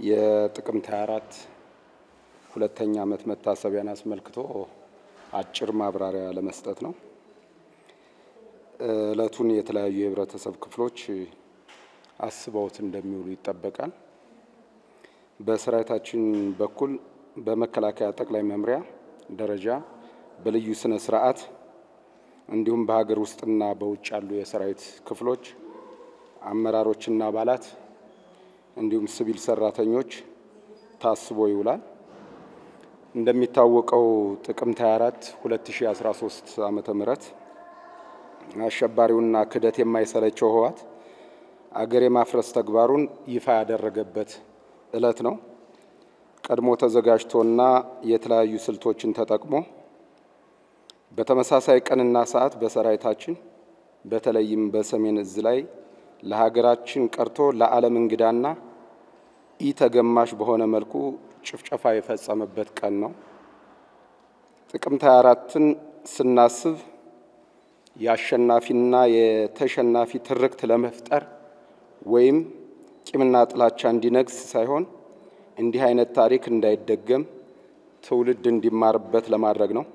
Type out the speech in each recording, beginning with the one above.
የጥቅምት 24 ሁለተኛ ዓመት መታሰቢያን አስመልክቶ አጭር ማብራሪያ ለመስጠት ነው። እለቱን የተለያዩ የህብረተሰብ ክፍሎች አስበውት እንደሚውሉ ይጠበቃል። በሰራዊታችን በኩል በመከላከያ ጠቅላይ መምሪያ ደረጃ በልዩ ስነ ስርዓት እንዲሁም በሀገር ውስጥና በውጭ ያሉ የሰራዊት ክፍሎች አመራሮችና አባላት እንዲሁም ሲቪል ሰራተኞች ታስቦ ይውላል። እንደሚታወቀው ጥቅምት 24 2013 ዓመተ ምህረት አሸባሪውና ክደት የማይሰለቸው ህወሓት አገር የማፍረስ ተግባሩን ይፋ ያደረገበት እለት ነው። ቀድሞ ተዘጋጅቶና የተለያዩ ስልቶችን ተጠቅሞ በተመሳሳይ ቀንና ሰዓት በሰራዊታችን በተለይም በሰሜን እዝ ላይ ለሀገራችን ቀርቶ ለዓለም እንግዳና ኢ ተገማሽ በሆነ መልኩ ጭፍጨፋ የፈጸመበት ቀን ነው። ጥቅምት 24ን ስናስብ የአሸናፊና የተሸናፊ ትርክት ለመፍጠር ወይም ቂምና ጥላቻ እንዲነግስ ሳይሆን እንዲህ አይነት ታሪክ እንዳይደገም ትውልድ እንዲማርበት ለማድረግ ነው።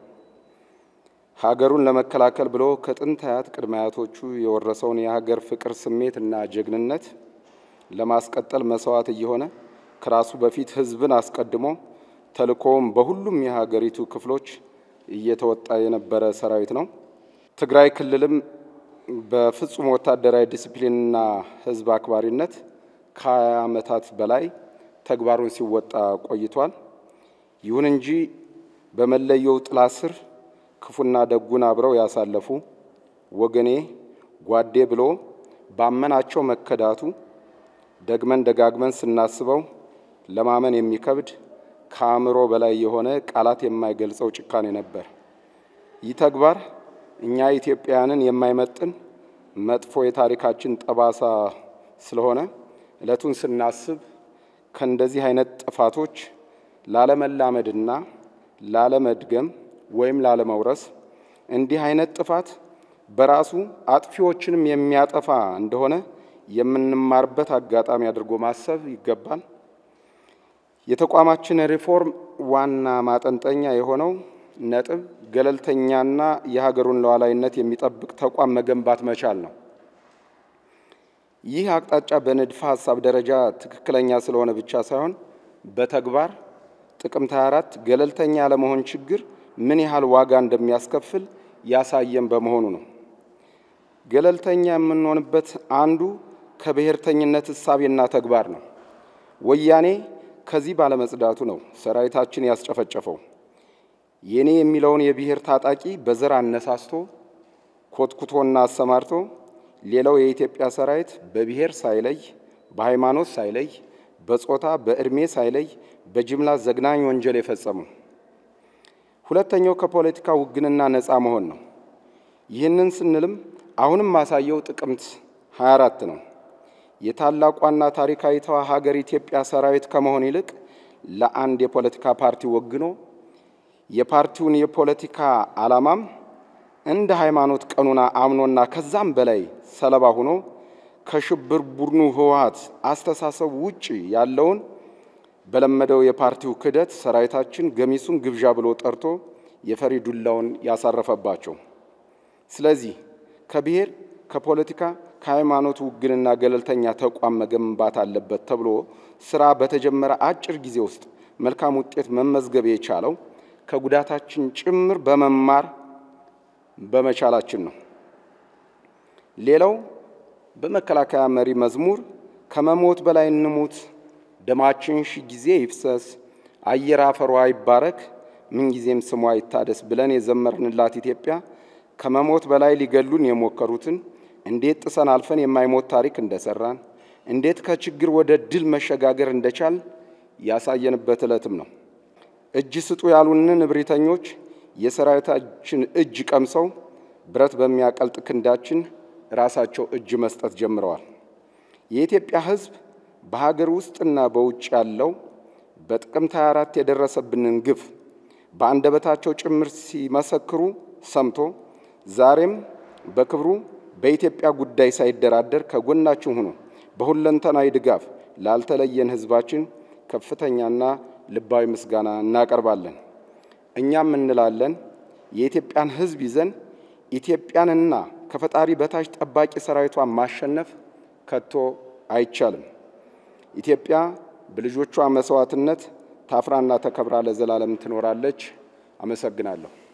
ሀገሩን ለመከላከል ብሎ ከጥንት አያት ቅድመ አያቶቹ የወረሰውን የሀገር ፍቅር ስሜት እና ጀግንነት ለማስቀጠል መስዋዕት እየሆነ ከራሱ በፊት ሕዝብን አስቀድሞ ተልእኮውም በሁሉም የሀገሪቱ ክፍሎች እየተወጣ የነበረ ሰራዊት ነው። ትግራይ ክልልም በፍጹም ወታደራዊ ዲሲፕሊንና ሕዝብ አክባሪነት ከሀያ ዓመታት በላይ ተግባሩን ሲወጣ ቆይቷል። ይሁን እንጂ በመለየው ጥላ ስር ክፉና ደጉን አብረው ያሳለፉ ወገኔ ጓዴ ብሎ ባመናቸው መከዳቱ ደግመን ደጋግመን ስናስበው ለማመን የሚከብድ ከአእምሮ በላይ የሆነ ቃላት የማይገልጸው ጭካኔ ነበር። ይህ ተግባር እኛ ኢትዮጵያውያንን የማይመጥን መጥፎ የታሪካችን ጠባሳ ስለሆነ እለቱን ስናስብ ከእንደዚህ አይነት ጥፋቶች ላለመላመድና ላለመድገም ወይም ላለመውረስ እንዲህ አይነት ጥፋት በራሱ አጥፊዎችንም የሚያጠፋ እንደሆነ የምንማርበት አጋጣሚ አድርጎ ማሰብ ይገባል። የተቋማችን ሪፎርም ዋና ማጠንጠኛ የሆነው ነጥብ ገለልተኛና የሀገሩን ሉዓላዊነት የሚጠብቅ ተቋም መገንባት መቻል ነው። ይህ አቅጣጫ በንድፈ ሀሳብ ደረጃ ትክክለኛ ስለሆነ ብቻ ሳይሆን በተግባር ጥቅምት 24 ገለልተኛ ያለመሆን ችግር ምን ያህል ዋጋ እንደሚያስከፍል ያሳየን በመሆኑ ነው። ገለልተኛ የምንሆንበት አንዱ ከብሔርተኝነት እሳቤና ተግባር ነው። ወያኔ ከዚህ ባለመጽዳቱ ነው ሰራዊታችን ያስጨፈጨፈው። የኔ የሚለውን የብሔር ታጣቂ በዘር አነሳስቶ ኮትኩቶና አሰማርቶ ሌላው የኢትዮጵያ ሰራዊት በብሔር ሳይለይ፣ በሃይማኖት ሳይለይ፣ በጾታ በእድሜ ሳይለይ በጅምላ ዘግናኝ ወንጀል የፈጸሙ። ሁለተኛው ከፖለቲካ ውግንና ነፃ መሆን ነው። ይህንን ስንልም አሁንም ማሳየው ጥቅምት 24 ነው። የታላቋና ታሪካዊቷ ሀገር ኢትዮጵያ ሰራዊት ከመሆን ይልቅ ለአንድ የፖለቲካ ፓርቲ ወግኖ የፓርቲውን የፖለቲካ ዓላማም እንደ ሃይማኖት ቀኑና አምኖና ከዛም በላይ ሰለባ ሆኖ ከሽብር ቡድኑ ህወሓት አስተሳሰብ ውጭ ያለውን በለመደው የፓርቲው ክህደት ሰራዊታችን ገሚሱን ግብዣ ብሎ ጠርቶ የፈሪ ዱላውን ያሳረፈባቸው። ስለዚህ ከብሔር ከፖለቲካ ከሃይማኖት ውግንና ገለልተኛ ተቋም መገንባት አለበት ተብሎ ስራ በተጀመረ አጭር ጊዜ ውስጥ መልካም ውጤት መመዝገብ የቻለው ከጉዳታችን ጭምር በመማር በመቻላችን ነው። ሌላው በመከላከያ መሪ መዝሙር ከመሞት በላይ እንሙት፣ ደማችን ሺ ጊዜ ይፍሰስ፣ አየር አፈሯ ይባረክ፣ ምንጊዜም ስሟ ይታደስ ብለን የዘመርንላት ኢትዮጵያ ከመሞት በላይ ሊገሉን የሞከሩትን እንዴት ጥሰን አልፈን የማይሞት ታሪክ እንደሰራን እንዴት ከችግር ወደ ድል መሸጋገር እንደቻል ያሳየንበት ዕለትም ነው። እጅ ስጡ ያሉንን እብሪተኞች የሰራዊታችን እጅ ቀምሰው ብረት በሚያቀልጥ ክንዳችን ራሳቸው እጅ መስጠት ጀምረዋል። የኢትዮጵያ ሕዝብ በሀገር ውስጥና በውጭ ያለው በጥቅምት 24 የደረሰብንን ግፍ በአንደበታቸው ጭምር ሲመሰክሩ ሰምቶ ዛሬም በክብሩ በኢትዮጵያ ጉዳይ ሳይደራደር ከጎናችን ሆኖ በሁለንተናዊ ድጋፍ ላልተለየን ሕዝባችን ከፍተኛና ልባዊ ምስጋና እናቀርባለን። እኛም እንላለን የኢትዮጵያን ሕዝብ ይዘን ኢትዮጵያንና ከፈጣሪ በታች ጠባቂ ሰራዊቷን ማሸነፍ ከቶ አይቻልም። ኢትዮጵያ በልጆቿ መስዋዕትነት ታፍራና ተከብራ ለዘላለም ትኖራለች። አመሰግናለሁ።